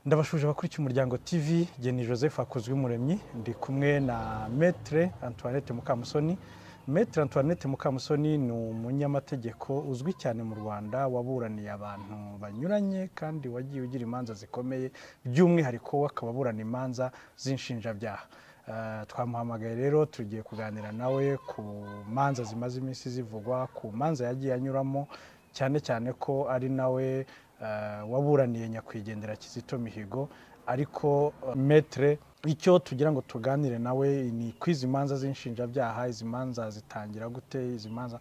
ndabashuje abakurikiye umuryango tv njye ni joseph hakozwe umuremyi ndi kumwe na metre antoinette mukamusoni metre antoinette mukamusoni ni umunyamategeko uzwi cyane mu rwanda waburaniye abantu banyuranye kandi wagiye ugira imanza zikomeye by'umwihariko we akaba aburana imanza z'inshinjabyaha Eh, twamuhamagaye rero tugiye kuganira nawe ku manza zimaze iminsi zivugwa ku manza yagiye anyuramo cyane cyane ko ari nawe eh, waburaniye nyakwigendera Kizito Mihigo ariko eh, metre icyo tugira ngo tuganire nawe ni ko izi manza z'inshinjabyaha izi manza zitangira gute izi manza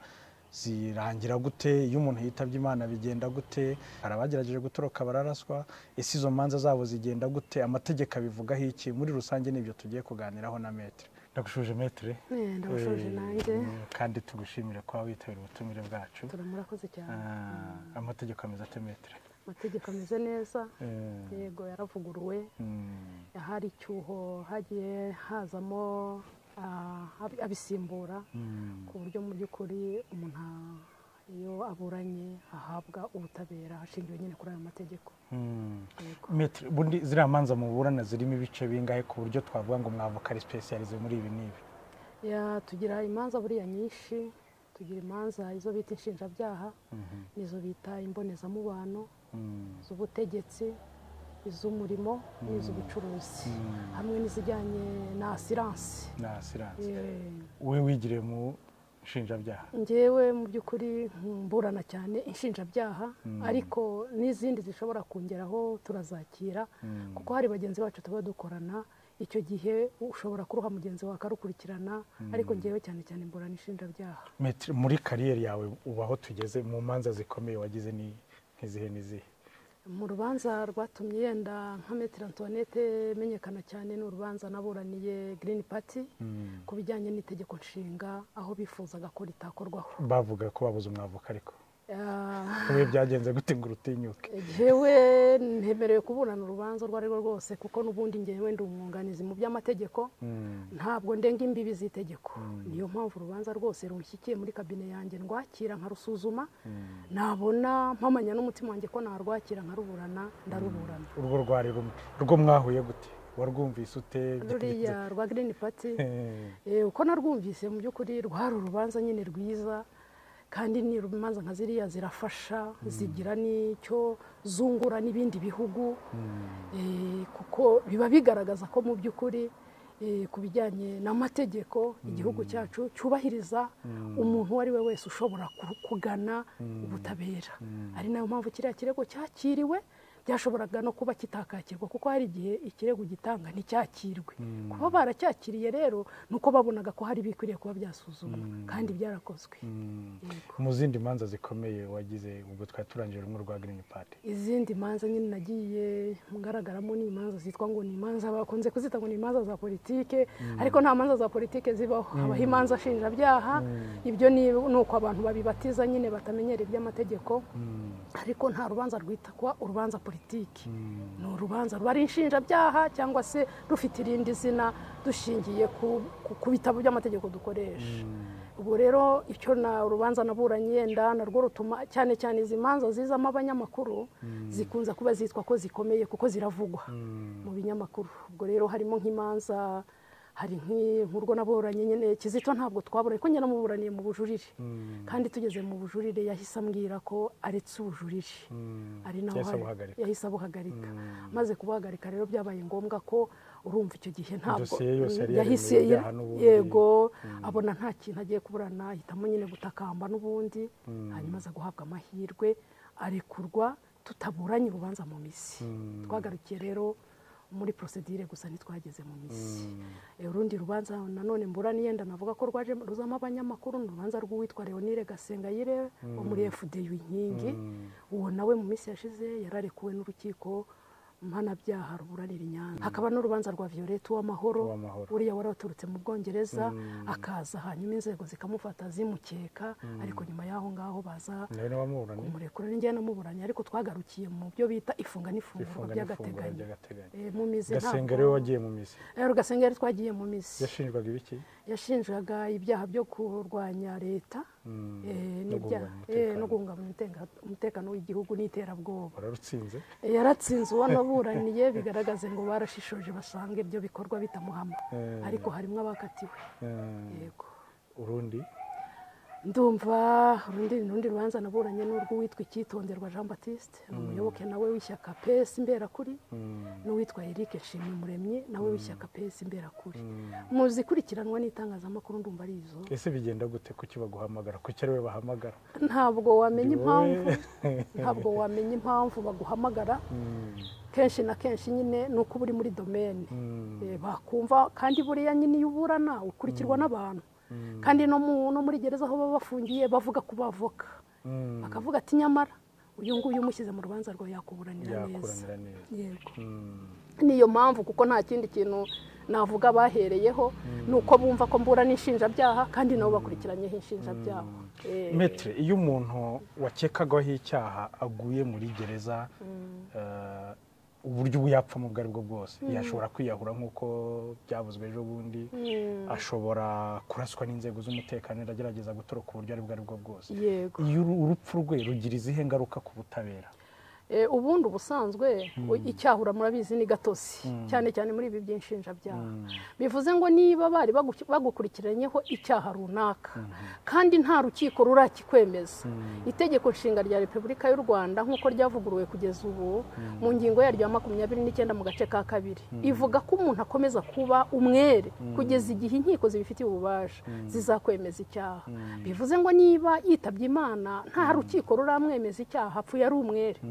zirangira gute iyo umuntu yitabye imana bigenda gute hari abagerageje gutoroka bararaswa ese izo manza zabo zigenda gute amategeko abivugaho iki muri rusange nibyo tugiye kuganiraho na metre ndagushuje metre Eh, ndabashuje Eh, nanjye kandi tugushimire kuba witabira ubutumire bwacu turamurakoze cyane Ah, amategeko ameze ate metre amategeko ameze neza Eh, yego yaravuguruwe mm, hari icyuho hagiye hazamo ah, ab- abisimbura mm. ku buryo mu by'ukuri umuntu ah, iyo aburanye ahabwa ubutabera hashingiwe nyine kuri ayo mategeko Mm. yego Maître, bundi ziriya manza muburana zirimo ibice bingahe ku buryo twavuga ngo mwavoka ari specialize muri ibi n'ibi Ya, tugira imanza buriya nyinshi tugira imanza izo bita inshinjabyaha Mhm, n'izo bita imbonezamubano mm, iz'ubutegetsi iz'umurimo n'iz'ubucuruzi Mm. hamwe n'izijyanye na asiransi na asiranse Eh, we wigiriye mu nshinjabyaha njyewe mu by'ukuri mburana cyane inshinjabyaha ariko n'izindi zishobora kongeraho turazakira Mm. kuko hari bagenzi bacu tuba dukorana icyo gihe ushobora kuruha mugenzi wawe akarukurikirana ariko njyewe cyane cyane mburana inshinjabyaha Maître, muri kariyeri yawe ubu aho tugeze mu manza zikomeye wagize ni nk'izihe n'izihe mu rubanza rwatumye yenda nka metero antoinette menyekana cyane ni urubanza naburaniye green party ku bijyanye n'itegeko nshinga aho bifuzaga ko ritakorwaho bavuga ko babuze umwavoka ariko Ah, wowe byagenze gute ngo urutinyuke jyewe ntemerewe kuburana urubanza urwo ari rwo rwose kuko n'ubundi njyewe ndi umwunganizi mu by'amategeko Mm, ntabwo ndenga imbibi z'itegeko niyo mpamvu urubanza rwose runshyikiye muri kabine yanjye ndwakira nkarusuzuma nabona mpamanya n'umutima wanjye ko narwakira nkaruburana ndaruburana urwo rwari rumwe rwo mwahuye gute warwumvise ute ruriya rwa green party Eh, Eh, uko narwumvise mu by'ukuri rwari urubanza nyine rwiza kandi ni urubanza nka ziriya zirafasha zigira n'icyo zungura n'ibindi bihugu Eh, kuko biba bigaragaza ko mu by'ukuri eh, ku bijyanye n'amategeko igihugu cyacu cyubahiriza umuntu uwo ari we wese ushobora ku- kugana ubutabera ari nayo mpamvu kiriya kirego cyakiriwe byashoboraga no kuba kitakakirwa kuko hari igihe ikirego gitanga nticyakirwe kuba baracyakiriye rero ni uko babonaga ko hari ibikwiriye kuba byasuzumwa kandi byarakozwe mm. Yego. mu zindi manza zikomeye wagize ubwo twari turangije rumwe rwa green party izindi manza nyine nagiye ngaragaramo ni imanza zitwa ngo ni imanza bakunze kuzita ngo ni imanza za politike ariko nta manza za politike zibaho habaho imanza nshinjabyaha ibyo ni ni uko abantu babibatiza nyine batamenyera iby'amategeko ariko nta rubanza rwita kuba urubanza politiki ni urubanza ruba ari inshinjabyaha cyangwa se rufite irindi zina dushingiye ku- ku- ku bitabo by'amategeko dukoresha ubwo rero icyo na urubanza naburanye yenda narwo rutuma cyane cyane izi manza zizamo abanyamakuru zikunze kuba zitwa ko zikomeye kuko ziravugwa mu binyamakuru ubwo rero harimo nk'imanza hari nk'i- nk'urwo naburanye nyine kizito ntabwo twaburanye ko njye namuburaniye mu bujurire kandi tugeze mu bujurire yahise ambwira ko aretse ubujurire ari naho Yahise hari- abuhagarika. yahise abuhagarika maze kubuhagarika rero byabaye ngombwa ko urumva icyo gihe ntabwo Dosiye yose yari yahise yaremewe ibyaha n'ubundi. yego abona nta kintu agiye kuburana ahitamo nyine gutakamba n'ubundi hanyuma aza guhabwa amahirwe arekurwa tutaburanye urubanza mu misi twagarukiye rero muri prosedire gusa ntitwageze mu misi Eh, urundi rubanza nanone mburaniye ndanavuga ko rwaje ruzamo abanyamakuru ni urubanza rw'uwitwa leonire gasengayire wo muri fdu inkingi uwo nawe mu minsi yashize yararekuwe n'urukiko mpanabyaha ruburanira i nyanza hakaba n'urubanza rwa violette uwamahoro Uwamahoro. uriya wari waturutse mu bwongereza akaza hanyuma inzego zikamufata zimukeka ariko nyuma y'aho ngaho baza nawe n'abamuburane kumurekura n'ingiye namuburanye ariko twagarukiye mu byo bita ifunga n'ifungurwa ifunga n'ifunguro by'agateganyo by'agateganyo Eh, mu mizi gasengero ntabwo- wagiye mu misi Eh, rugasengeri twagiye mu mizi yashinjwaga ibiki yashinjaga ibyaha byo kurwanya leta Mm, eh, no n'ibyaha- guhungabanya eh, umutekano. no guhungabanya umutenga- umutekano w'igihugu n'iterabwoba wararutsinze yaratsinze uwo naburanye aburaniye bigaragaze ngo barashishoje basanga ibyo bikorwa bitamuhama Eh. ariko harimo abakatiwe Eh, yego urundi ndumva urundi urundi rubanza naburanye n'urw'uwitwa icyitonderwa jean batiste ni umuyoboke nawe w'ishyaka pesi imberakuri n'uwitwa eric nshimyumuremyi nawe w'ishyaka pesi imberakuri mu zikurikiranwa n'itangazamakuru ndumva ari izo ese bigenda gute kuki baguhamagara kuki ari we bahamagara ntabwo wamenya impamvu ntabwo wamenya impamvu baguhamagara Mm, kenshi na kenshi nyine ni uko uba uri muri domene mm, Eh, bakumva kandi buriya nyine iyo uburana ukurikirwa n'abantu kandi no mu- no muri gereza aho baba bafungiye bavuga ku bavoka mm. bakavuga ati nyamara uyu nguyu umushyize mu rubanza rwawe yakuburanira neza yakuranira neza yego Mm, niyo mpamvu kuko nta kindi kintu navuga bahereyeho ni uko bumva ko mburana inshinjabyaha kandi nabo bakurikiranyeho inshinjabyaha Eh, metere iyo umuntu wakekagaho icyaha aguye muri gereza eh, uburyo ubu yapfamo ubwo ari bwo bwose yashobora kwiyahura nk'uko byavuzwe ejo bundi mm, ashobora kuraswa n'inzego z'umutekano agerageza gutoroka uburyo ari bwo ari bwo bwose yego iyo uru- urupfu rwe rugira izihe ngaruka ku butabera Eh, ubundi ubusanzwe icyahura murabizi ni gatosi cyane cyane muri ibi by'inshinjabyaha bivuze ngo niba bari bagu- bagukurikiranyeho icyaha runaka kandi nta rukiko rurakikwemeza itegeko nshinga rya repubulika y'u rwanda nk'uko ryavuguruwe kugeza ubu mu ngingo yaryo ya makumyabiri n'icyenda mu gace ka kabiri ivuga ko umuntu akomeza kuba umwere kugeza igihe inkiko zibifitiye ububasha zizakwemeza icyaha bivuze ngo niba yitabye imana nta rukiko ruramwemeza icyaha apfuye ari umwere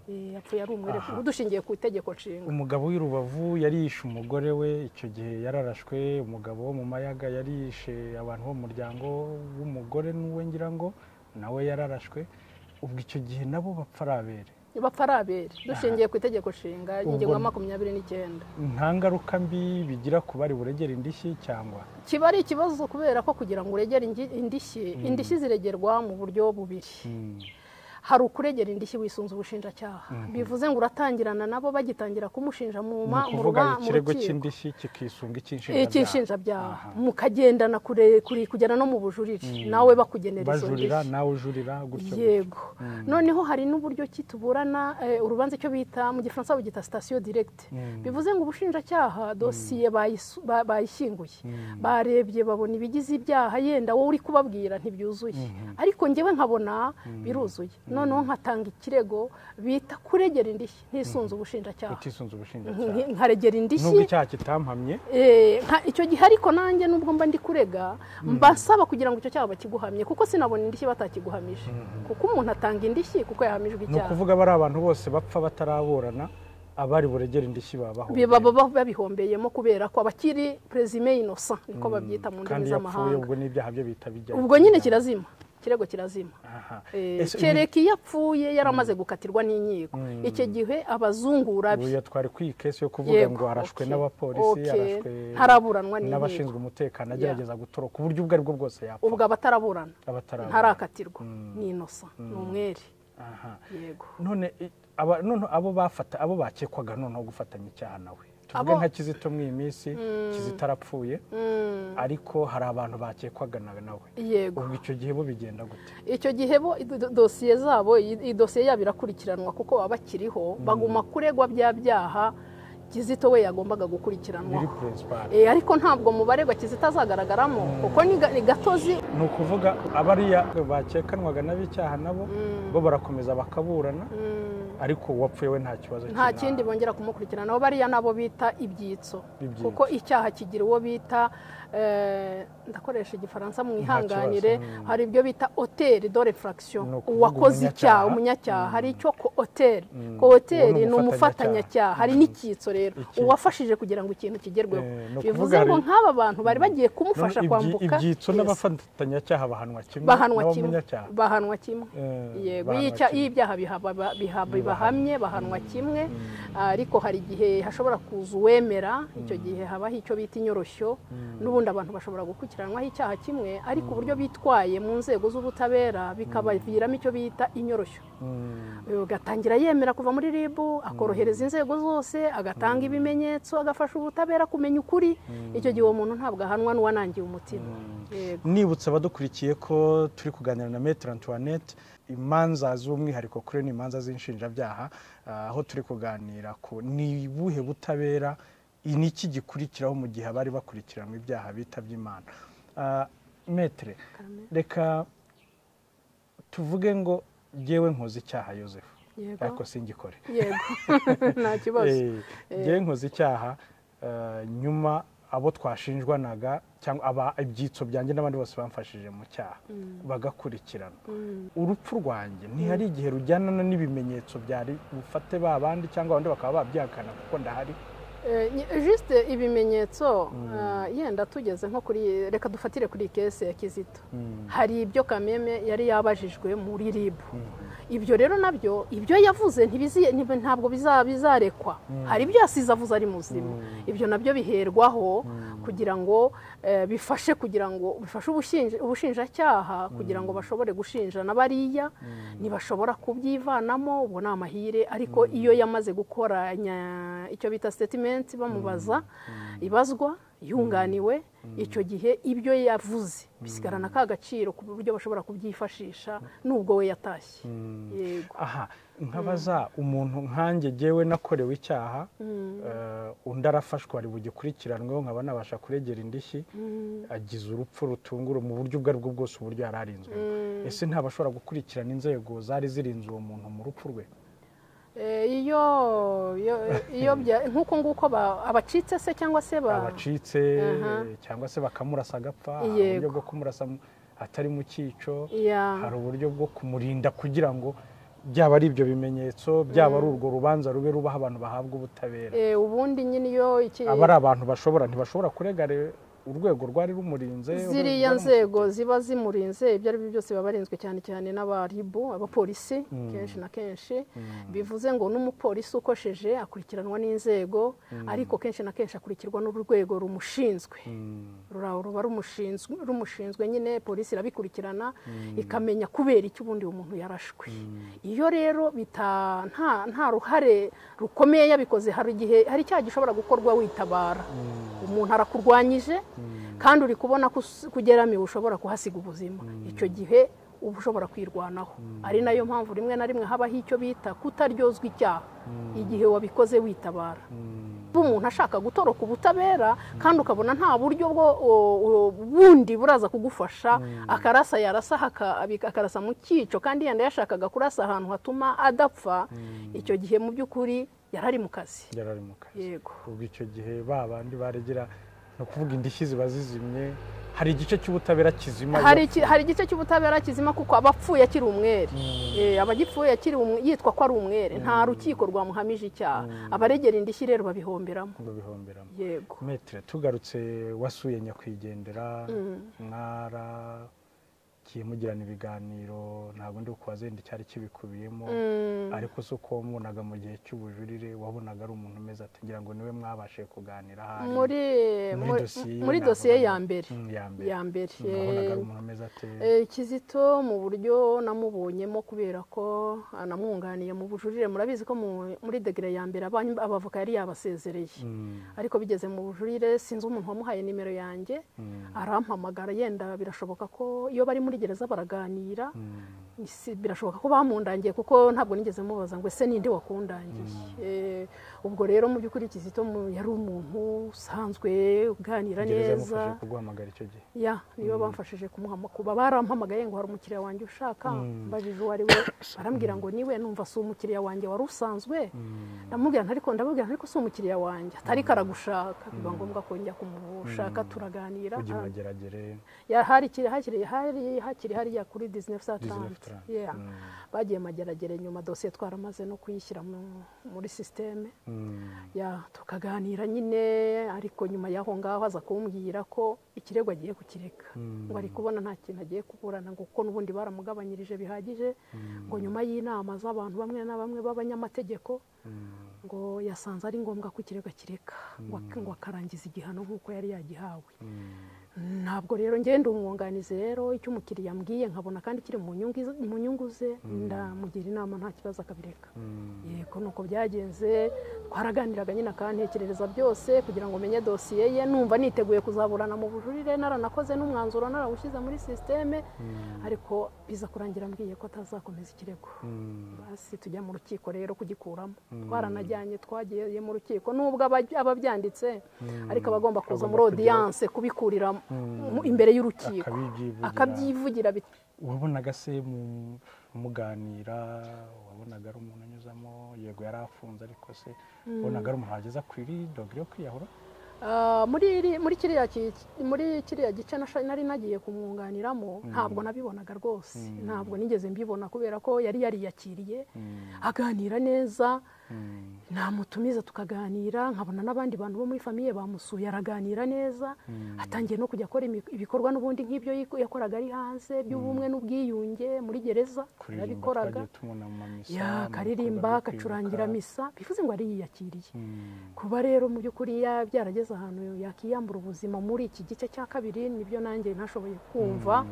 Eh, yapfuye ari umwere dushingiye ku itegeko nshinga umugabo w'i rubavu yarishe umugore we icyo gihe yararashwe umugabo wo mu mayaga yarishe abantu bo mu muryango w'umugore n'uwe ngira ngo nawe yararashwe ubwo icyo gihe nabo bapfa ari abere bapfa ari abere dushingiye ku itegeko nshinga y'ingingo ya makumyabiri n'icyenda nta ngaruka mbi bigira ku bari buregera indishyi cyangwa kiba ari ikibazo kubera ko kugira ngo uregere ingi- indishyi indishyi ziregerwa mu buryo bubiri Mm, hari ukuregera indishyi wisunze ubushinjacyaha bivuze ngo uratangirana nabo bagitangira kumushinja mu ni ma mu ukuvuga ruba- mu ikirego rukiko. cy'indishyi kikisunga Eh, icy'inshinjabyaha cy'inshinjabyaha mukagendana kure kure- kugera no mu bujurire nawe bakugenera izo bajurira ndishyi nawe ujurira gutyo gutyo yego noneho hari n'uburyo ki tuburana eh, urubanza icyo bita mu gifaransa bagita sitasiyo diregite bivuze ngo ubushinjacyaha dosiye bayisu- ba- bayishyinguye barebye babona ibigize ibyaha yenda wowe uri kubabwira ntibyuzuye ariko ngewe nkabona biruzuye noneho nkatanga ikirego bita kuregera indishyi ntisunze ubushinjacyaha utisunze ubushinjacyaha Nk- nkaregera nubwo indishyi icyaha kitampamye Eh, nka- icyo gihe ariko nanjye nubwo mba ndi kurega mbasaba kugira ngo icyo cyaha bakiguhamye kuko sinabona indishyi batakiguhamije kuko umuntu atanga indishyi kuko yahamijwe ni icyaha ukuvuga bari abantu bose bapfa bataraburana abari buregere indishyi babaho biba baba babihombyeyemo kubera ko abakiri prezime inosa niko babyita mu ndimi kandi yapfuye z'amahanga ubwo n'ibyaha bye bihita bijya ubwo nyine kirazima kirego kirazima Aha. Eh, Ese uyu- kereka iyo apfuye yari amaze gukatirwa n'inkiko icyo gihe abazungura be uyu twari kwiyi kesi yo kuvuga Yego, ngo arashwe okay, n'abapolisi okay. arashwe Ntaraburanwa n'inkiko. n'abashinzwe umutekano agerageza gutoroka uburyo ubwo ari bwo bwose yapfa ubwo abataraburana abatarabura. ntarakatirwa ni inosa ni umwere Aha. yego none i- aba- noneho abo bafata abo bakekwagaga noneho gufatanya icyaha nawe tuvuge Abo- nka kizito muri iyi minsi kizito arapfuye Mm, ariko hari abantu bakekwaga na- nawe yego ubwo icyo gihe bo bigenda gute icyo gihe bo i- do- dosiye zabo i- i- dosiye yabo irakurikiranwa kuko baba bakiriho baguma kuregwa bya byaha kizito we yagombaga biri gukurikiranwaho principal Eh, ariko ntabwo mu baregwa kizito azagaragaramo kuko ni ga- ni gatozi ni ukuvuga abariya bakekanwaga n'ab'icyaha nabo bo barakomeza bakaburana ariko uwapfuye we nta kibazo nta kina- kindi bongera kumukurikiranaho bariya nabo bita ibyitso Ibyitso. kuko icyaha kigira uwo bita eh, ndakoresha igifaransa mu ihanganire hari ibyo bita hoteli dore Ni frakisiyo ukuvuga uwakoze umunyacyaha. icyaha umunyacyaha hari icyo ko hoteli ko Uwo hoteli ni ni umufatanyacyaha hari n'icyitso rero Icyitso. uwafashije kugira ngo ikintu kigerweho Eh, ni ukuvuga bivuze hari- ngo nk'aba bantu bari bagiye None kumufasha ibyi- kwambuka ibyitso Yes. n'abafatanyacyaha bahanwa kimwe bahanwa kimwe n'abamunyacyaha bahanwa kimwe Eh, yego bahanwa iyo icya- kimwe. iyo ibyaha bihaba- ba- biha- bibahamye bahanwa kimwe ariko hari igihe hashobora kuza uwemera icyo gihe habaho icyo bita inyoroshyo n'ubundi abantu bashobora gukurikiranwaho icyaha kimwe ariko uburyo bitwaye mu nzego z'ubutabera bikabaviramo icyo bita inyoroshyo Mm. Eh, ugat- atangira yemera kuva muri ribu akorohereza inzego zose agatanga ibimenyetso agafasha ubutabera kumenya ukuri icyo gihe uwo muntu ntabwo ahanwa n'uwanangiye umutima Yego. nibutsa abadukurikiye ko turi kuganira na metero antoinette imanza z'umwihariko kuri ni imanza z'inshinjabyaha ah, aho turi kuganira ku ni ubuhe butabera i- ni iki gikurikiraho mu gihe abari bakurikiranwe ibyaha bitabye imana Ah, metere reka tuvuge ngo yewe nkoze icyaha yosefu Yego. ariko singikore yego nta kibazo yewe nkoze icyaha eh, nyuma abo twashinjwanaga cyangwa aba ibyitso byanjye n'abandi bose bamfashije mu cyaha bagakurikirana urupfu rwanjye ntihari igihe rujyanana n'ibimenyetso byari bufate ba bandi cyangwa abandi bakaba babyihakana kuko ndahari Eh, ni- juste ibimenyetso ah, yenda tugeze nko kuri reka dufatire kuri iyi kesi ya kizito hari ibyo kameme yari yabajijwe muri ribu ibyo rero nabyo ibyo yavuze ntibizi- ntibi- ntabwo biza- bizarekwa hari ibyo yasize avuze ari muzima ibyo nabyo biherwaho kugira ngo eh, bifashe kugira ngo bifashe ubushinja- ubushinjacyaha kugira ngo bashobore gushinja n'abariya ntibashobora kubyivanamo ubwo ni amahire ariko iyo yamaze gukoranya icyo bita sitetimenti bamubaza ibazwa yunganiwe icyo gihe ibyo yavuze bisigarana ka gaciro ku buryo bashobora kubyifashisha nubwo we yatashye yego aha nkabaza umuntu nkanjye jyewe nakorewe icyaha eh, undi arafashwe ari bugikurikiranweho nkaba nabasha kuregera indishyi agize urupfu rutungura mu buryo ubwo aribwo bwose uburyo yari arinzwe ese ntabashobora gukurikirana inzego zari zirinze uwo muntu mu rupfu rwe Eh, iyo iyo- iyo bya- nk'uko nguko ba- abacitse se cyangwa se ba- abacitse Aha. cyangwa se bakamurasa agapfa hari uburyo Yego. bwo kumurasa mu- atari mu cyico Ya. hari uburyo bwo kumurinda kugira ngo byaba ari ibyo bimenyetso byaba ari urwo rubanza rube rubaho abantu bahabwa ubutabera Eh, ubundi nyine iyo iki aba ari abantu bashobora ntibashobora kurega re- urwego rwari rumurinze urwego ziriya rwari nzego ziba zimurinze ibyo ari byo byose baba barinzwe cyane cyane n'abaribu abapolisi kenshi na kenshi bivuze ngo n'umupolisi ukosheje akurikiranwa n'inzego ariko kenshi na kenshi akurikirwa n'urwego rumushinzwe rura- ruba rumushinzwe rumushinzwe nyine polisi irabikurikirana ikamenya kubera iki ubundi uwo muntu yarashwe iyo rero bita nta nta ruhare rukomeye yabikoze hari igihe hari icyaha gishobora gukorwa witabara umuntu arakurwanyije kandi uri kubona ko us- ko ugeramiwe ushobora kuhasiga ubuzima icyo gihe uba ushobora kwirwanaho ari nayo mpamvu rimwe na rimwe habaho icyo bita kutaryozwa icyaha igihe wabikoze witabara kuba umuntu ashaka gutoroka ubutabera kandi ukabona nta buryo bwo o- o- bundi buraza kugufasha akarasa yarasa haka- abika- akarasa mu cyico kandi yenda yashakaga kurasa ahantu hatuma adapfa icyo gihe mu by'ukuri yari ari mu kazi yari ari mu kazi yego ubwo icyo gihe ba bandi baregera ni ukuvuga indishyi ziba zizimye hari igice cy'ubutabera kizima hari iki- hari igice cy'ubutabera kizima kuko aba apfuye akiri umwere Eh, aba agipfuye akiri umwe- yitwa ko ari umwere nta rukiko rwamuhamije icyaha abaregera indishyi rero babihomberamo ngo bihomberamo yego metere tugarutse wasuye nyakwigendera mwaragiye mugirana ibiganiro ntabwo ndi kubaza yenda icyari kibikubiyemo ariko si uko wamubonaga mu gihe cy'ubujurire wabonaga ari umuntu umeze ati ngira ngo niwe mwabashije kuganira ahari muri muri muri- dosiye muri navugamo. dosiye ya mbere Mm, ya mbere ya mbere Mm, wabonaga ari umuntu umeze ate Eh, Kizito mu buryo namubonyemo kubera ko anamwunganiye mu bujurire murabizi ko mu- muri degere ya mbere abany- abavoka yari yabasezereye Mm, ariko bigeze mu bujurire sinzi umuntu wamuhaye nimero yanjye mm, arampamagara yenda birashoboka ko iyo bari muri gereza baraganira mm. si- birashoboka ko bamundangiye kuko ntabwo nigeze mubaza ngo ese ninde wakundangiye Eh, ubwo rero mu by'ukuri Kizito mu- yari umuntu usanzwe uganira gereza neza yamufashije kuguhamagara icyo gihe ya niyo bamfashije kumuha amakuru barampamagaye ngo hari umukiriya wanjye ushaka mbajije uwo ari we barambwira ngo niwe numva si umukiriya wanjye wari usanzwe ndamubwira nti ariko ndababwira nti ariko si umukiriya wanjye atariko aragushaka biba ngombwa ko njya kumushaka turaganira ujya Ah, imageragere ya- hari ikiri- hakiri hari hakiri hariya kuri disney saa Disney tanu Trent. Yeah. bagiye mageragere nyuma dosiye twaramaze no kuyishyira mu- muri sisiteme Mm, ya tukaganira nyine ariko nyuma y'aho ngaho aza kumbwira ko ikirego agiye kukireka ngo ari kubona nta kintu agiye kuburana ngo kuko n'ubundi baramugabanyirije bihagije ngo nyuma y'inama z'abantu bamwe na bamwe b'abanyamategeko ngo yasanze ari ngombwa ko ikirego akireka ngo ak- ngo akarangiza igihano nk'uko yari yagihawe ntabwo rero ngenda umwunganizi rero icyo umukiriya ambwiye nkabona kandi kiri mu nyungu iz- mu nyungu ze ndamugira inama nta kibazo akabireka yego ni uko byagenze twaraganiraga nyine akantekerereza byose kugira ngo menye dosiye ye numva niteguye kuzaburana mu bujurire naranakoze n'umwanzuro narawushyize muri sisiteme ariko biza kurangira ambwiye ko atazakomeza ikirego basi tujya mu rukiko rero kugikuramo twaranajyanye twagiye mu rukiko nubwo aba- aba abyanditse ariko aba agomba kuza Agomba muri kujya- odiyanse kubikurira mu- imbere y'urukiko akabibyivugira. akabyivugira bit- wabonaga se mu- muganira wabonaga ari umuntu anyuzamo yego yari afunze ariko se wabonaga ari umuntu wageza kuri dogere yo kwiyahura Ah, muri iri- muri kiriya ki- muri kiriya gice nasha- nari nagiye kumwunganiramo ntabwo nabibonaga rwose ntabwo nigeze mbibona kubera ko yari yariyakiriye aganira neza namutumiza tukaganira nkabona n'abandi bantu bo muri famiye bamusuye araganira neza atangiye no kujya akora imi- ibikorwa n'ubundi nk'ibyo yiko- yakoraga ari hanze by'ubumwe n'ubwiyunge muri gereza kuririmba yarabikoraga twagiye tubona mu misa mu ya bikorwa byo karirimba kwibuka. akacurangira misa bivuze ngo ariyiyakiriye Mm, kuba rero mu by'ukuri ya- byarageze ahantu yakiyambura ubuzima muri iki gice cya kabiri nibyo nanjye ntashoboye kumva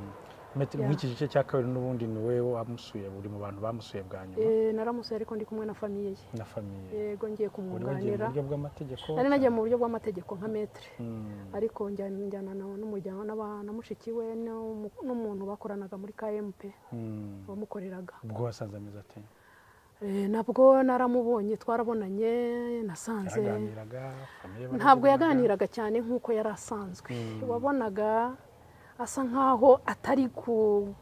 Metero Ya. nk'iki gice cya kabiri n'ubundi ni we wamusuye uri mu bantu bamusuye bwa nyuma Eh, naramusuye ariko ndi kumwe na famiye ye na famiye yego wari wagiye ngiye mu kumwunganira buryo bw'amategeko nari nagiye mu buryo bw'amategeko nka metere Mm, ariko njyana njyana na- n'umuryango n'aba- na mushiki we n'umu- n'umuntu bakoranaga muri kmp mm. wamukoreraga ubwo wasanze ameze ate Eh, nabwo naramubonye twarabonanye nasanze yaraganiraga famiye baraziranaga? ntabwo yaganiraga cyane nk'uko yari asanzwe wabonaga asa nk'aho atari ku-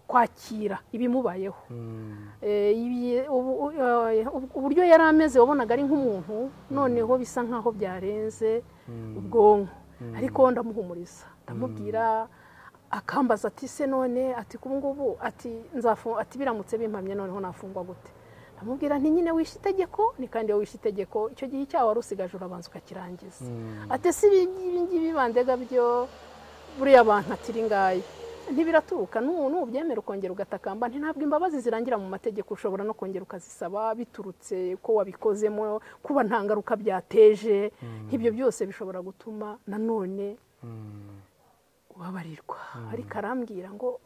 kwakira ibimubayeho Mm, Eh, ibi- ubu- u- eh, uburyo yari ameze wabonaga ari nk'umuntu noneho bisa nk'aho byarenze ubwonko ariko ndamuhumuriza ndamubwira akambaza ati se none ati kubu ngubu ati nzafu- ati biramutse bimpamye noneho nafungwa gute ndamubwira nti nyine wishe itegeko ni kandi iyo wishe itegeko icyo gihe icyaha wari usigaje urabanza ukakirangiza mm, ati si ibi ngibi bandega byo buriya bantu atiri ngayo ntibiraturuka nu- nubyemera ukongera ugatakamba nti ntabwo imbabazi zirangira mu mategeko ushobora no kongera ukazisaba biturutse ko wabikozemo kuba nta ngaruka byateje nk'ibyo byose bishobora gutuma nanone mm. ubabarirwa ariko arambwira ngo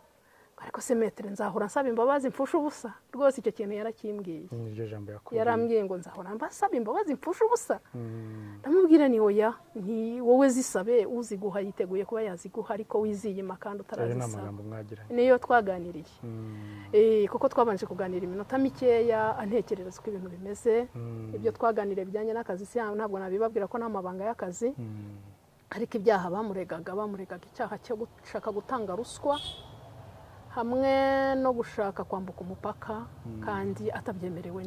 ariko se metero nzahora nsaba imbabazi mfushe ubusa rwose icyo kintu yarakimbwiye niryo jambo yakubwiye yarambwiye ngo nzahora mbasaba imbabazi mfushe ubusa Mm, ndamubwira ni oya ni wowe zisabe uziguha yiteguye kuba yaziguha ariko wiziyima ayo kandi ni utarazisaba amagambo mwagiranye niyo twaganiriye Mm, Eh, kuko twabanje kuganira iminota mikeya antekerereza uko ibintu bimeze mm, ibyo twaganiriye bijyanye n'akazi si ntabwo nabibabwira ko nta mabanga y'akazi mm, ariko ibyaha bamuregaga bamuregaga icyaha cyo gushaka gutanga ruswa hamwe no gushaka kwambuka umupaka kandi atabyemerewe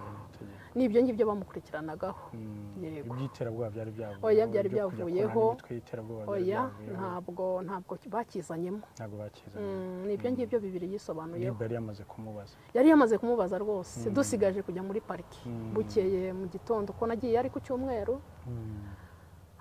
atabyemerewe n'itegeko. ni ibyo ngibyo bamukurikiranagaho Mm, Yego. iby'iterabwoba byari byavuyeho Oya, byari ibyo kujya byavuyeho. kurwanya imitwe y'iterabwoba byari oya byavuyeho. ntabwo ntabwo bakizanyemo ntabwo bakizanye Mm, ni ibyo ngibyo bibiri yisobanuyeho niba yari yamaze kumubaza yari yamaze kumubaza rwose dusigaje kujya muri pariki bukeye mu gitondo ko nagiye ari ku cyumweru Mm,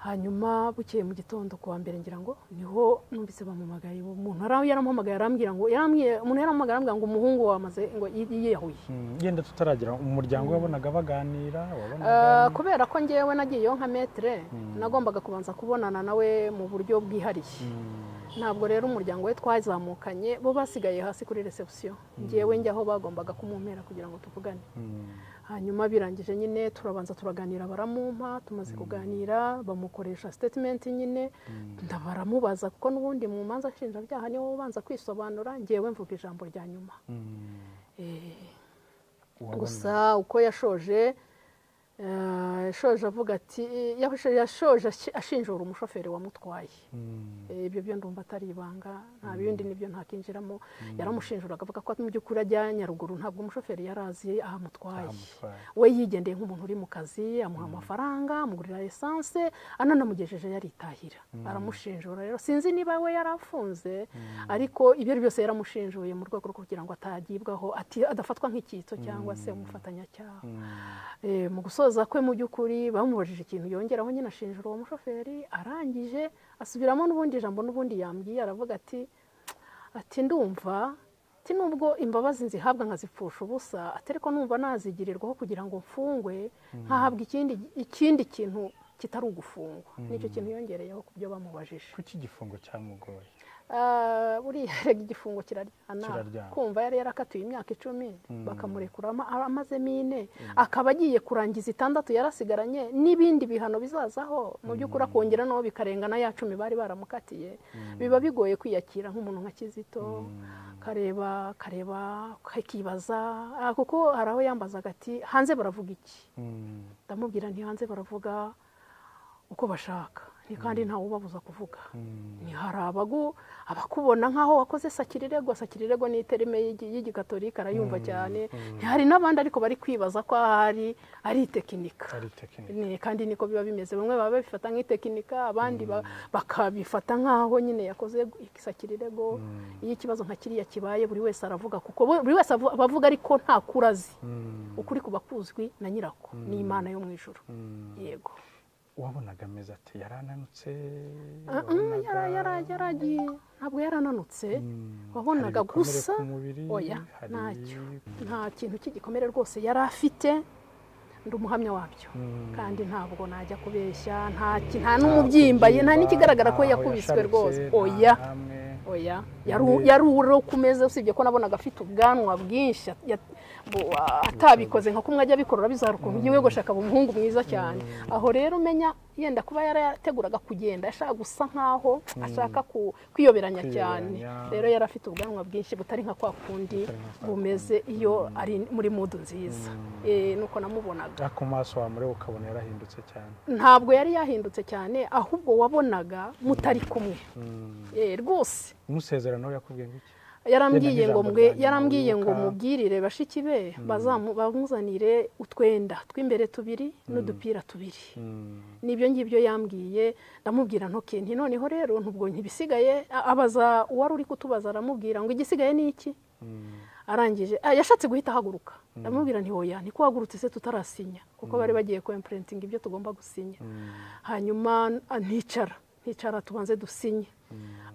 hanyuma bukeye mu gitondo ku wa mbere ngira ngo niho numvise bampamagaye umuntu yari yaramuhamagaye arambwira ngo yarambwiye umuntu yaramuhamagaye arambwira ngo umuhungu wamaze ngo yi- yiyahuye mm, yenda tutaragira umuryango wabonaga baganira Eh, wabonaga kubera ko ngewe nagiyeyo nka metere nagombaga kubanza kubonana nawe mu buryo bwihariye Mm, ntabwo rero umuryango we twazamukanye bo basigaye hasi kuri reception ngewe njya aho bagombaga kumumpera kugira ngo tuvugane mm, hanyuma birangije nyine turabanza turaganira baramumpa tumaze kuganira bamukoresha statement nyine nda baramubaza kuko n'ubundi mu manza nshinjabyaha niwe ubanza kwisobanura ngewe mvuga ijambo rya nyuma mm, Eh, wabona- gusa uko yashoje eh, yashoje avuga ati yashoje- yashoje ashi- ashinjura umushoferi wamutwaye Mm, Eh, ibyo byo ndumva atari ibanga nta bindi nibyo ntakinjiramo yaramushinjuraga avuga ko mu by'ukuri ajya nyaruguru ntabwo umushoferi yari azi aho amutwaye amutwaye. we yigendeye nk'umuntu uri mu kazi amuha amafaranga amugurira esanse ananamugejeje yaritahira aramushinjura rero sinzi niba we yari afunze ariko ibyo ari byose yaramushinjuye mu rwego rwo kugira ngo atagibwaho ati adafatwa nk'icyitso cyangwa se umufatanyacyaha Eh, mu gusoza kwe mu by'ukuri bamubajije ikintu yongeraho nyine ashinjura uwo mushoferi arangije asubiramo n'ubundi jambo n'ubundi yambwiye aravuga ati ati ndumva ati nubwo imbabazi nzihabwa nkazipfusha ubusa ati ariko numva nazigirirwaho kugira ngo mfungwe nkahabwa ikindi ikindi kintu kitari ugufungwa nicyo kintu yongereyeho ku byo bamubajije kuki igifungo cyamugoye Ah, buriya erega igifungo kiraryana Kiraryana. kumva yari yarakatiwe imyaka icumi bakamurekura ama- amazemo ine akaba agiye kurangiza itandatu yarasigaranye n'ibindi bihano bizazaho mu by'ukuri akongera naho bikarengana ya cumi bari baramukatiye biba bigoye kwiyakira nk'umuntu nka kizito kareba kareba kakibaza Ah, kuko hari aho yambazaga ati hanze baravuga iki Mm, ndamubwira nti hanze baravuga uko bashaka ni kandi ntawubabuza kuvuga ni hari abagu abakubona nk'aho wakoze sakirirego sakirirego ni iterime y'igi- y'igikatolika arayumva cyane hari n'abandi ariko bari kwibaza ko ahari ari itekinika ari tekinike Ni- kandi niko biba bimeze bamwe baba babifata nk'itekinika abandi ba- bakabifata nk'aho nyine yakoze isakirirego iyo ikibazo nka kiriya kibaye buri wese aravuga kuko bo- buri wese avu- aba avuga ariko nta kuri azi Mm, ukuri kuba kuzwi na nyirako ni imana yo mu ijoro mm. yego wabonaga ameze ati yarananutse Mm, yara- yara- yaragiye ntabwo yarananutse wabonaga gusa oya ntacyo nta kintu cy'igikomere rwose yari afite ndi umuhamya wabyo kandi ntabwo najya kubeshya nta ki- nta n'umubyimba ye nta n'ikigaragara ko yakubiswe rwose oya oya yaru- Ni- yaruriho ku meza usibye ko nabonaga afite ubwanwa bwinshi ya- bu- a- atabikoze nka kumwe ajya abikorora bizara ukuntu yiwegosha akaba umuhungu mwiza cyane aho rero umenya yenda kuba yarateguraga kugenda ashaka gusa nkaho ashaka ku- kwiyoberanya cyane Kwiyoberanya. rero yari afite ubwanwa bwinshi butari nka kwa kundi Butari nka kwa bumeze iyo ari muri mudu nziza Eh, nuko namubonaga ku maso wamureba ukabona yarahindutse cyane ntabwo yari yahindutse cyane ahubwo wabonaga mutari kumwe Mm. Eh, rwose umusezerano we yakubwiye ngo iki yarambwiye Yenda ngo nk'ijambo mwe ryanyu yarambwiye ngo mwibuka. mubwirire bashiki be bazamu- bamuzanire utwenda tw'imbere tubiri n'udupira tubiri Mm. nibyo ngibyo yambwiye ndamubwira ntoki nti noneho rero ntubwo ntibisigaye a- abaza uwari uri kutubaza aramubwira ngo igisigaye ni iki Mm. arangije ah, yashatse guhita ahaguruka ndamubwira nti hoya niko wahagurutse se tutarasinya kuko bari bagiye kwempurentinga ibyo tugomba gusinya hanyuma ah, nticara nticara tubanze dusinye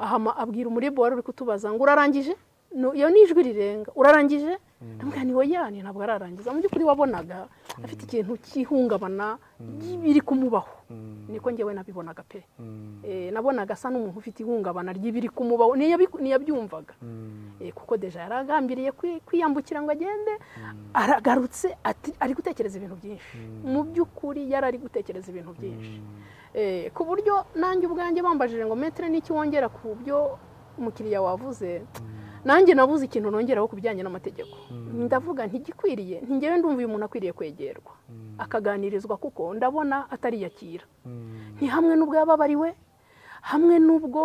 ahama abwira umuribo wari uri kutubaza ngo urarangije No, iyo ni ijwi rirenga urarangije ndamubwira ni hoya ni ntabwo ararangiza mu by'ukuri wabonaga afite ikintu cy'ihungabana biri kumubaho niko ngewe nabibonaga pe Mm. Eh, nabonaga asa n'umuntu ufite ihungabana ry'ibiri kumubaho Niyabi- niyabyumvaga Mm. Eh, kuko deja yaragambiriye kwi- kwiyambukira ngo agende aragarutse ati- ari gutekereza ibintu byinshi mu by'ukuri yari ari gutekereza ibintu byinshi Eh, ku buryo nanjye ubwanjye bambajije ngo metere n'iki wongera ku byo umukiriya wavuze nanjye nabuze ikintu nongeraho ku bijyanye n'amategeko ndavuga ntigikwiriye ntingewe ndumva uyu muntu akwiriye kwegerwa akaganirizwa kuko ndabona atariyakira Mm. ni hamwe n'ubwo yababariwe hamwe n'ubwo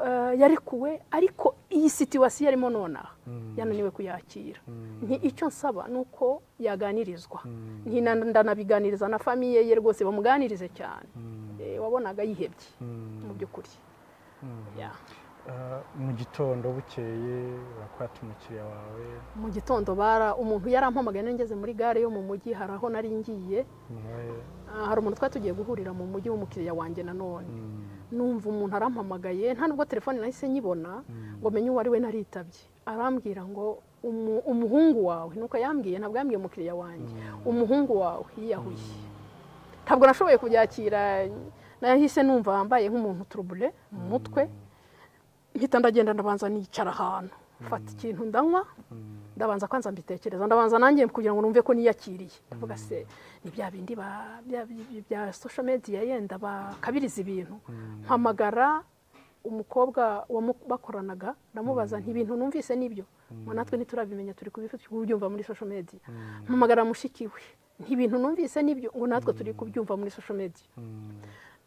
eh, yarekuwe ariko iyi situwasiyo arimo nonaha yananiwe kuyakira nti icyo nsaba ni uko yaganirizwa Nti na- ndanabiganiriza na famiye ye rwose bamuganirize cyane Eh, wabonaga yihebye mu by'ukuri Yeah. Ah, mu gitondo bukeye urakwata umukiriya wawe mu gitondo bara umuntu yarampamagaye nari ngeze muri gare yo mu mujyi hari aho nari ngiye nawe Ah, hari umuntu twari tugiye guhurira mu mujyi w'umukiriya wanjye nanone numva umuntu arampamagaye nta nubwo telefone nahise nyibona ngo menye uwo ari we naritabye arambwira ngo "Umu- umuhungu wawe nuko yambwiye ntabwo yambwiye umukiriya wanjye umuhungu wawe yiyahuye ntabwo nashoboye kubyakira nahise numva wambaye nk'umuntu turubure mu mutwe mpita ndagenda ndabanza nicara ahantu mfata ikintu ndanywa ndabanza kwanza mbitekereza ndabanza nanjye kugira ngo numve ko niyakiriye ndavuga se ni bya bindi ba- bya- bya- bya social media yenda bakabiriza ibintu mpamagara umukobwa wamu- bakoranaga ndamubaza nti ibintu numvise nibyo ngo natwe ntiturabimenya turi kubyumva muri social media mpamagara mushiki we nti ibintu numvise nibyo ngo natwe turi kubyumva muri social media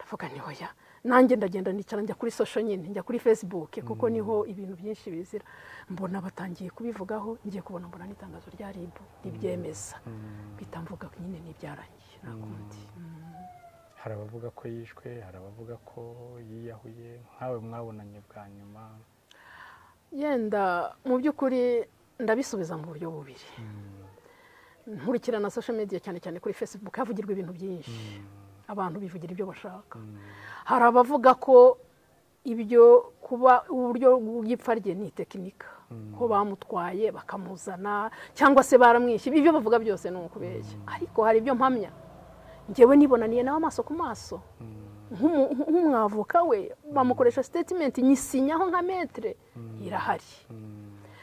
ndavuga ni hoya nanjye ndagenda nicara njya kuri sosho nyine njya kuri fesibuke kuko niho ibintu byinshi bizira mbona batangiye kubivugaho ngiye kubona mbona n'itangazo rya ribu ribyemeza mpita mvuga nyine n'ibyarangiye nta kundi hari abavuga ko yishwe hari abavuga ko yiyahuye nkawe mwabonanye bwa nyuma yenda mu by'ukuri ndabisubiza mu buryo bubiri nkurikirana sosho mediya cyane cyane kuri fesibuke havugirwa ibintu byinshi abantu bivugira ibyo bashaka hari abavuga ko ibyo kuba uburyo bw'ipfa rye ni tekinika ko bamutwaye bakamuzana cyangwa se baramwishe ibyo bavuga byose ni ukubeshya ariko hari ibyo mpamya ngewe nibonaniye nawe amaso ku maso nk'umu- nk'umwavoka we bamukoresha sitetimenti nyisinyaho nka metere irahari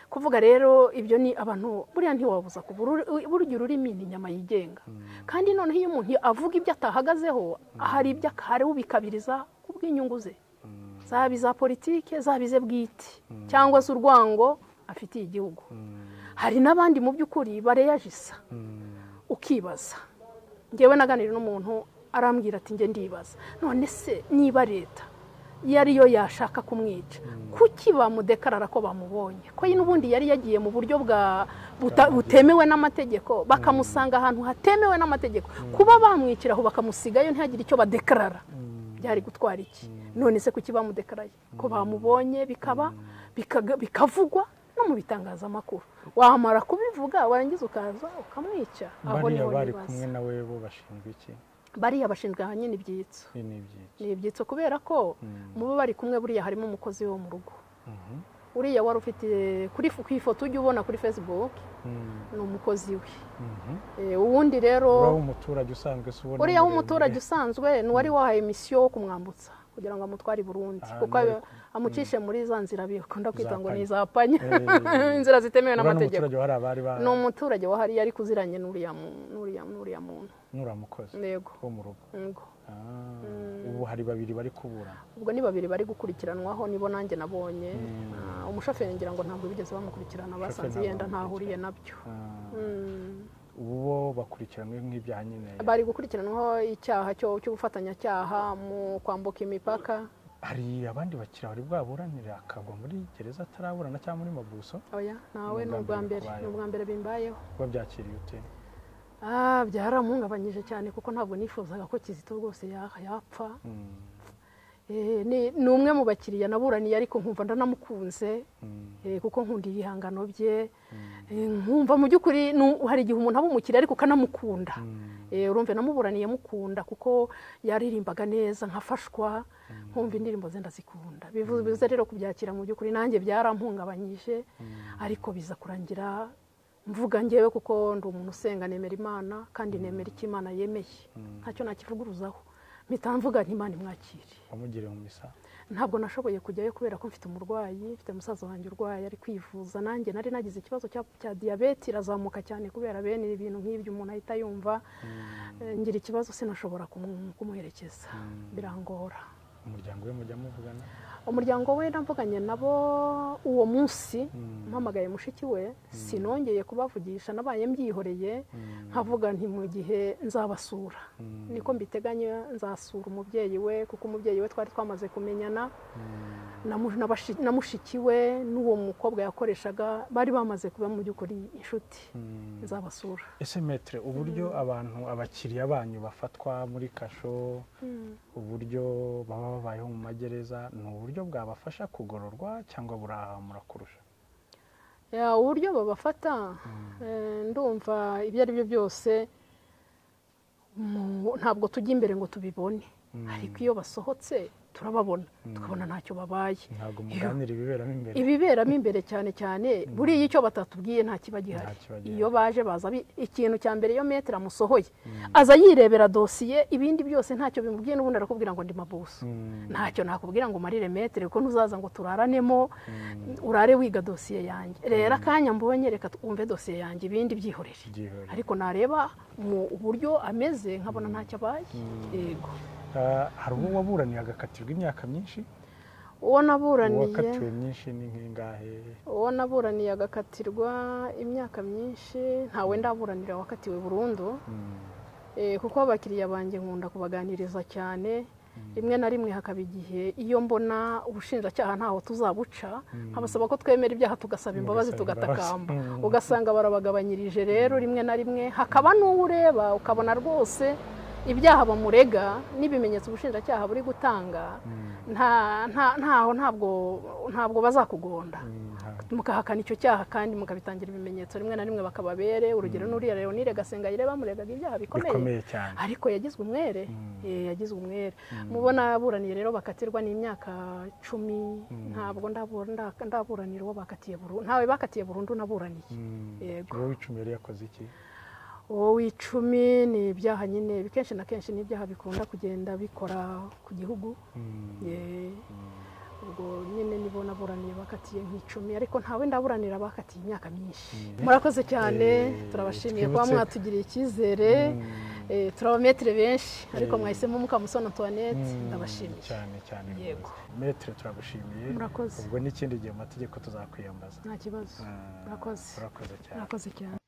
kuvuga rero ibyo ni abantu buriya ntiwabuza kuva uru- burya ururimi ni inyama yigenga kandi noneho iyo umuntu avuga ibyo atahagazeho hari ibyo hari ubikabiriza ku bw'inyungu ze zaba iza politike zaba ize bwite cyangwa se urwango afitiye igihugu hari n'abandi mu by'ukuri bareyajisa ukibaza ngewe naganira n'umuntu arambwira ati njye ndibaza none se niba leta yari yo yashaka kumwica kuki bamudekarara ko bamubonye ko ye n'ubundi yari yagiye mu buryo bwa buta- butemewe n'amategeko bakamusanga ahantu hatemewe n'amategeko kuba bamwiciraho bakamusigayo ntihagire icyo badekarara byari gutwara iki none se kuki bamudekaraye ko bamubonye bikaba bikaga- bikavugwa no mu bitangazamakuru wamara kubivuga warangiza ukaza ukamwica aho bariya niho bari bibaza kumwe nawe bo bashinzwe iki bariya bashinzwe ahanini n'ibyitso Ibi ni ibyiki ni ibyitso kubera ko mu bo bari kumwe buriya harimo umukozi wo mu rugo uriya wari ufite kuri ku ifoto ujya ubona kuri facebook ni umukozi we Eh, uwundi rero uriya w'umuturage usanzwe se ubona uriya muremure. w'umuturage usanzwe ni wari wahaye misiyo yo kumwambutsa kugira ngo amutware i burundi Ah, kuko nari- amucishe muri za nzira bikunda kwita ngo ni panya. iza panya Eh. inzira zitemewe uriya n'amategeko n'umuturage wari abari ba ni umuturage wahari yari kuziranye n'uriya mu- n'uriya- n'uriya muntu n'uramukozi yego wo mu rugo yego Ah, ubu hari babiri bari kuburana ubwo ni babiri bari gukurikiranwaho nibo nanjye nabonye Ah, umushoferi ngira ngo ntabwo bigeze bamukurikirana basanze ntabwo yenda ntahuriye nabyo Ah, Mm. ubu bo bakurikiranwe nk'ibyaha nyine bari gukurikiranwaho icyaha cyo- cy'ubufatanyacyaha mu kwambuka imipaka hari abandi bakiriya bari bwaburanira akagwa muri gereza ataraburana cyangwa muri mabuso oya nawe Ni ni ubwa ubwa mbere mbere ni ubwa mbere bimbayeho kuba byakiriye ute Ah, byaramuhungabanyije cyane kuko ntabwo nifuzaga ko kizito rwose ya- yapfa Mm, Eh, ni ni umwe mu bakiriya naburaniye ariko nkumva ndanamukunze mm, Eh, kuko nkunda ibihangano bye Eh, nkumva mu by'ukuri ni- hari igihe umuntu aba umukiriya ariko ukanamukunda mm. Eh, urumva namuburaniye mukunda kuko yaririmbaga neza nkafashwa nkumva indirimbo ze ndazikunda bivu- bivuze rero kubyakira mu by'ukuri nanjye byarampungabanyije ariko biza kurangira mvuga ngewe kuko ndi umuntu usenga nemera imana kandi nemera icyo imana yemeye ntacyo nakivuguruzaho mpita mvuga nti imana imwakire wamugiriye mu misa ntabwo nashoboye kujyayo kubera ko mfite umurwayi mfite musaza wanjye urwaye ari kwivuza nanjye nari nagize ikibazo cya, cya diyabete irazamuka cyane kubera bene ibintu nk'ibyo umuntu ahita yumva Eh, ngira ikibazo sinashobora kumu- kumuherekeza birangora umuryango we mujya muvugana umuryango we navuganye nabo uwo munsi mpamagaye mushiki we sinongeye kubavugisha nabaye mbyihoreye nkavuga nti mu gihe nzabasura niko mbiteganya nzasura umubyeyi we kuko umubyeyi we twari twamaze kumenyana na mu- na bashi- na mushiki we n'uwo mukobwa yakoreshaga bari bamaze kuba mu by'ukuri inshuti nzabasura ese metere uburyo abantu abakiriya banyu bafatwa muri kasho uburyo baba babayeho mu magereza ni uburyo bwabafasha kugororwa cyangwa burahamura kurusha Ya, uburyo babafata eh, ndumva ibyo ari byo byose mu- ntabwo tujya imbere ngo tubibone ariko iyo basohotse turababona tukabona ntacyo babaye ntabwo muganira ibiberamo imbere ibiberamo imbere cyane cyane buriya icyo batatubwiye nta kiba Nta gihari kiba gihari. iyo baje baza bi- ikintu cya mbere iyo metero amusohoye aza yirebera dosiye ibindi byose ntacyo bimubwiye n'ubundi arakubwira ngo ndi mabuso Mm, ntacyo nakubwira ngo umarire metero kuko ntuzaza ngo turaranemo urare wiga dosiye yanjye rero akanya mbonye reka twumve dosiye yanjye ibindi byihorere byihorere. ariko nareba mu buryo ameze nkabona ntacyo abaye yego Ah, hari uwo waburaniye agakatirwa imyaka myinshi uwo uwakatiwe naburaniye myinshi ni nk'ingahe uwo naburaniye agakatirwa imyaka myinshi ntawe ndaburanira wakatiwe burundu Mm, Eh, kuko abakiriya banjye nkunda kubaganiriza cyane rimwe na rimwe hakaba igihe iyo mbona ubushinjacyaha ntaho tuzabuca nkabasaba ko twemera ibyaha tugasaba imbabazi Mugasaba tugatakamba imbabazi. ugasanga barabagabanyirije rero rimwe na rimwe hakaba n'uwo ureba ukabona rwose ibyaha bamurega n'ibimenyetso ubushinjacyaha buri gutanga nta- nta- ntaho ntabwo ntabwo bazakugonda mm, nta- mukahakana icyo cyaha kandi mukabitangira ibimenyetso rimwe na rimwe bakababere urugero n'uriya leonire gasengayire bamuregaga ibyaha bikomeye bikomeye cyane ariko yagizwe umwere Eh, yagizwe umwere mubona aburaniye rero bakatirwa n'imyaka cumi ntabwo ndabu- nda- ndaburanira uwo bakatiye burundu ntawe bakatiye burundu naburaniye Mm, Yego. uwo w'icumi yari yakoze iki uwo w'icumi ni ibyaha nyine kenshi na kenshi ni ibyaha bikunda kugenda bikora ku gihugu Ye. ubwo nyine nibo naburaniye bakatiye nk'icumi ariko ntawe ndaburanira bakatiye imyaka myinshi murakoze cyane turabashimiye kuba mwatugiriye icyizere Eh, turabametere benshi ariko mwahisemo mukamusoni antoinette ndabashimiye cyane cyane Yego. rwose. metere turagushimiye Murakoze. ubwo n'ikindi gihe mu mategeko tuzakwiyambaza nta kibazo Ah, Murakoze. urakoze cyane murakoze cyane